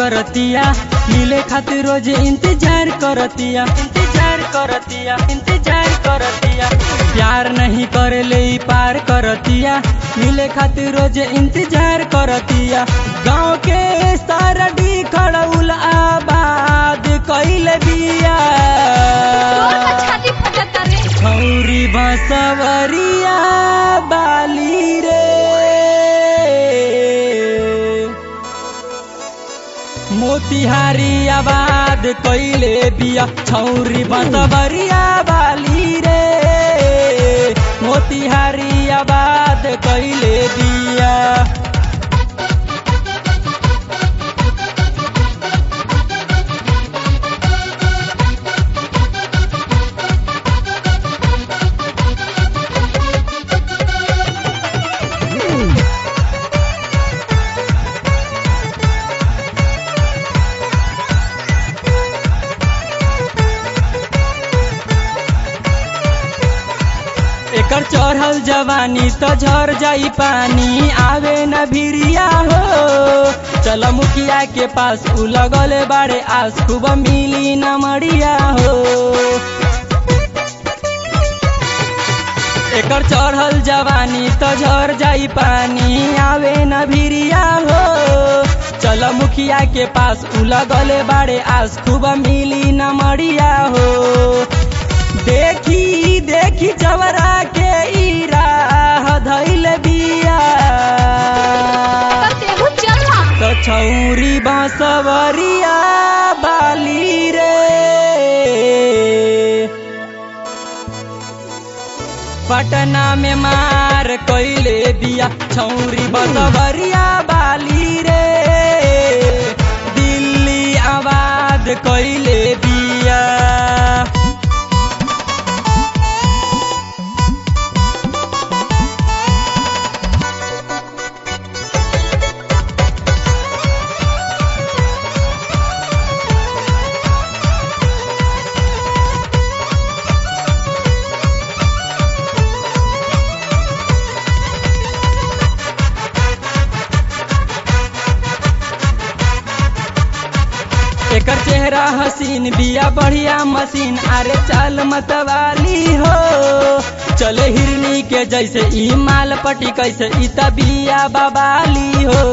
करतिया मिले खातिर रोज इंतजार करतिया इंतजार करतिया इंतजार करतिया प्यार नहीं करे ले ई पार करतिया मिले खातिर रोज इंतजार करतिया गाँव के सारा डी खड़उल आबाद कैले बिया तोर का छाती फटता रे छौरी बसवरिया बाली रे मोतिहारी आबाद कैले बिया छौरी बसवरिया बाली रे मोतिहारी आबाद कैले बिया एकर चढ़ल जवानी तो झर जाई पानी आवे न भिरिया हो चल मुखिया के पास उ लगले बाड़े आस खूब मिली न मरिया हो एकर चढ़ल जवानी तो झर जाई पानी आवे न भिरिया हो चल मुखिया के पास उ लगले बाड़े आस खूब मिली न मरिया हो देखी देखी चवरा के ई राह धैल बिया पर तेहू चल ना तो छौरी बांसवरिया बाली रे पटना में मार कैले बिया छौरी बसवरिया बाली रे दिल्ली आबाद कैले बिया एकर चेहरा हसीन बिया बढ़िया मशीन अरे चाल मतवाली हो चले हिरनी के जैसे ई माल पटी कैसे ई बिया बबाली हो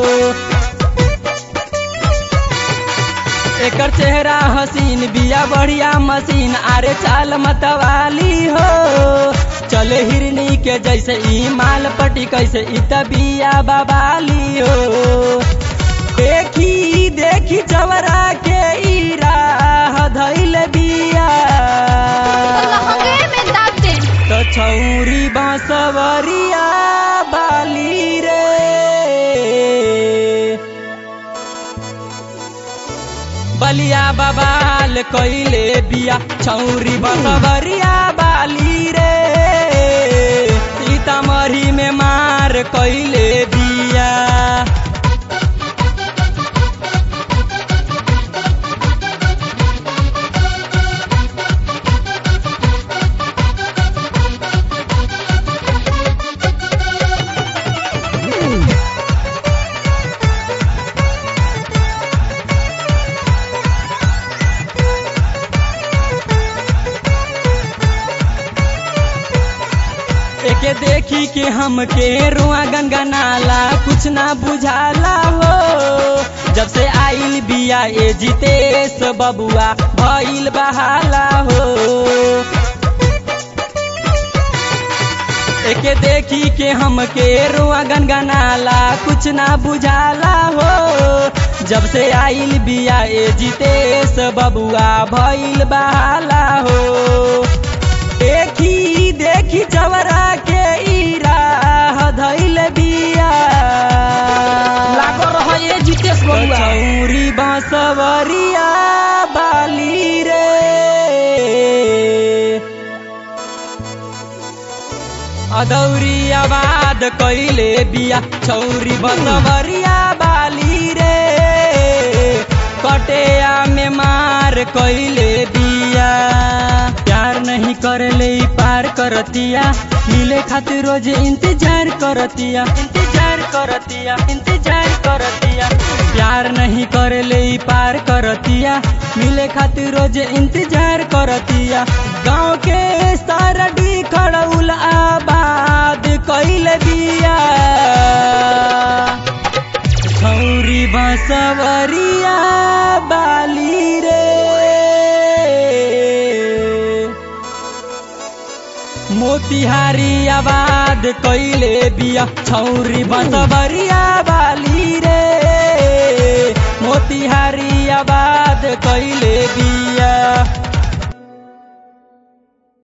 एकर चेहरा हसीन बिया बढ़िया मशीन अरे चाल मतवाली हो चले हिरनी के जैसे ई माल पटी कैसे ई बिया बबाली हो देखी देखी चवरा के ई राह धैल बिया लहंगे में दाब दे तो छौरी बांसवरिया बाली रे बलिया बबाल कैले बिया छौरी बांसवरिया बाली रे सीतामढ़ी में मार कैले बिया एके देखी के हमके रुआ गनगनाला कुछ ना बुझाला हो जब से आइल बिया ए जितेश बबुआ भइल बहाला हो एके देखी के हमके रुआ गनगनाला कुछ ना बुझाला हो जब से आइल बिया ए जितेश बबुआ भइल बहाला हो देखी देखी चवरा के ई राह धैल बिया लागो रह ये जितेश बबुआ चौरी बांसवरिया बाली रे अदौरी आबाद कैले बिया छौरी बसवरिया बाली रे कटेया में मार कैले बिया प्यार नहीं करले ई पार कर करतिया मिले खातिर रोज इंतजार करतिया इंतजार करतिया इंतजार करतिया प्यार नहीं करे ले ई पार करतिया मिले खातिर रोज इंतजार करतिया गाँव के सारा डी खड़उल आबाद कैले बिया छौरी बसवरिया बाली रे मोतिहारी आबाद कैले बिया छौरी बसवरिया बाली रे मोतिहारी आबाद कैले बिया